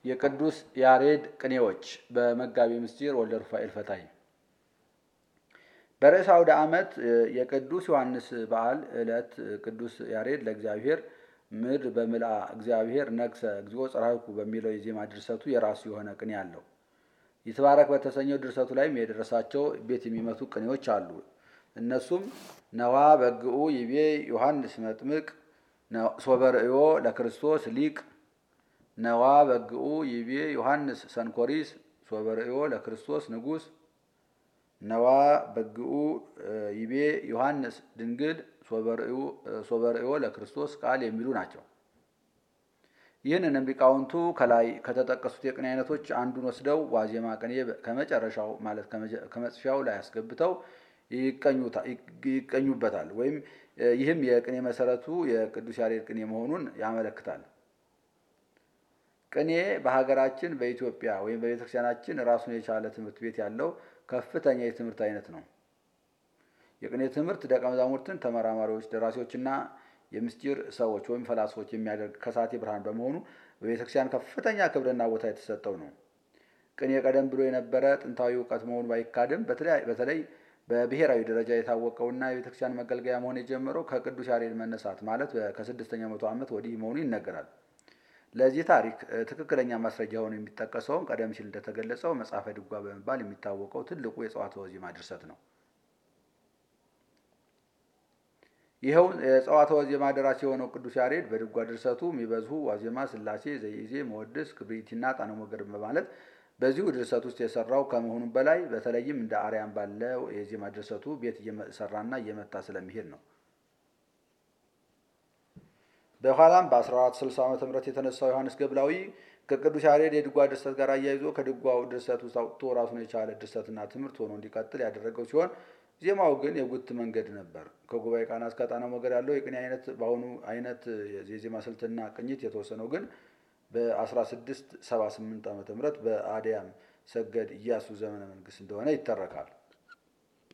የቅዱስ ያሬድ ቅኔዎች በመጋቢ ምስጢር ወልደ ሩፋኤል ፈታይ። በርዕሰ አውደ ዓመት የቅዱስ ዮሐንስ በዓል ዕለት ቅዱስ ያሬድ ለእግዚአብሔር ምድር በምልአ እግዚአብሔር ነግሰ እግዚኦ ጸራይኩ በሚለው የዜማ ድርሰቱ የራሱ የሆነ ቅኔ አለው። ይትባረክ በተሰኘው ድርሰቱ ላይም የደረሳቸው ቤት የሚመቱ ቅኔዎች አሉ። እነሱም ነዋ በግኡ ይቤ ዮሐንስ መጥምቅ ሶበርእዮ ለክርስቶስ ሊቅ ነዋ በግኡ ይቤ ዮሐንስ ሰንኮሪስ ሶበርእዮ ለክርስቶስ ንጉሥ ነዋ በግኡ ይቤ ዮሐንስ ድንግል ሶበርእዮ ለክርስቶስ ቃል የሚሉ ናቸው። ይህንንም ሊቃውንቱ ከላይ ከተጠቀሱት የቅኔ አይነቶች አንዱን ወስደው ዋዜማ ቅኔ ከመጨረሻው ማለት ከመጽፊያው ላይ አስገብተው ይቀኙበታል። ወይም ይህም የቅኔ መሰረቱ የቅዱስ ያሬድ ቅኔ መሆኑን ያመለክታል። ቅኔ በሀገራችን በኢትዮጵያ ወይም በቤተክርስቲያናችን ራሱን የቻለ ትምህርት ቤት ያለው ከፍተኛ የትምህርት አይነት ነው። የቅኔ ትምህርት ደቀ መዛሙርትን ተመራማሪዎች፣ ደራሲዎችና የምስጢር ሰዎች ወይም ፈላስፎች የሚያደርግ ከሳቴ ብርሃን በመሆኑ በቤተክርስቲያን ከፍተኛ ክብርና ቦታ የተሰጠው ነው። ቅኔ ቀደም ብሎ የነበረ ጥንታዊ እውቀት መሆኑ ባይካድም በተለይ በብሔራዊ ደረጃ የታወቀውና የቤተክርስቲያን መገልገያ መሆን የጀመረው ከቅዱስ ያሬድ መነሳት ማለት ከስድስተኛው መቶ ዓመት ወዲህ መሆኑ ይነገራል። ለዚህ ታሪክ ትክክለኛ ማስረጃ ሆኖ የሚጠቀሰውም ቀደም ሲል እንደተገለጸው መጽሐፈ ድጓ በመባል የሚታወቀው ትልቁ የጸዋትወ ዜማ ድርሰት ነው። ይኸው የጸዋትወ ዜማ ደራሲ የሆነው ቅዱስ ያሬድ በድጓ ድርሰቱ የሚበዝሁ ዋዜማ፣ ስላሴ፣ ዘይዜ፣ መወድስ፣ ክብሪትና ጣነ ሞገር በማለት በዚሁ ድርሰት ውስጥ የሰራው ከመሆኑም በላይ በተለይም እንደ አርያም ባለው የዜማ ድርሰቱ ቤት እየሰራና እየመታ ስለሚሄድ ነው። በኋላም በ1460 ዓ ም የተነሳው ዮሐንስ ገብላዊ ከቅዱስ ያሬድ የድጓ ድርሰት ጋር አያይዞ ከድጓው ድርሰት ውስጥ አውጥቶ ራሱን የቻለ ድርሰትና ትምህርት ሆኖ እንዲቀጥል ያደረገው ሲሆን ዜማው ግን የጉት መንገድ ነበር። ከጉባኤ ቃና እስከ ጣና ሞገድ ያለው የቅኔ አይነት በአሁኑ አይነት የዜማ ስልትና ቅኝት የተወሰነው ግን በ1678 ዓ ም በአድያም ሰገድ ኢያሱ ዘመነ መንግስት እንደሆነ ይተረካል።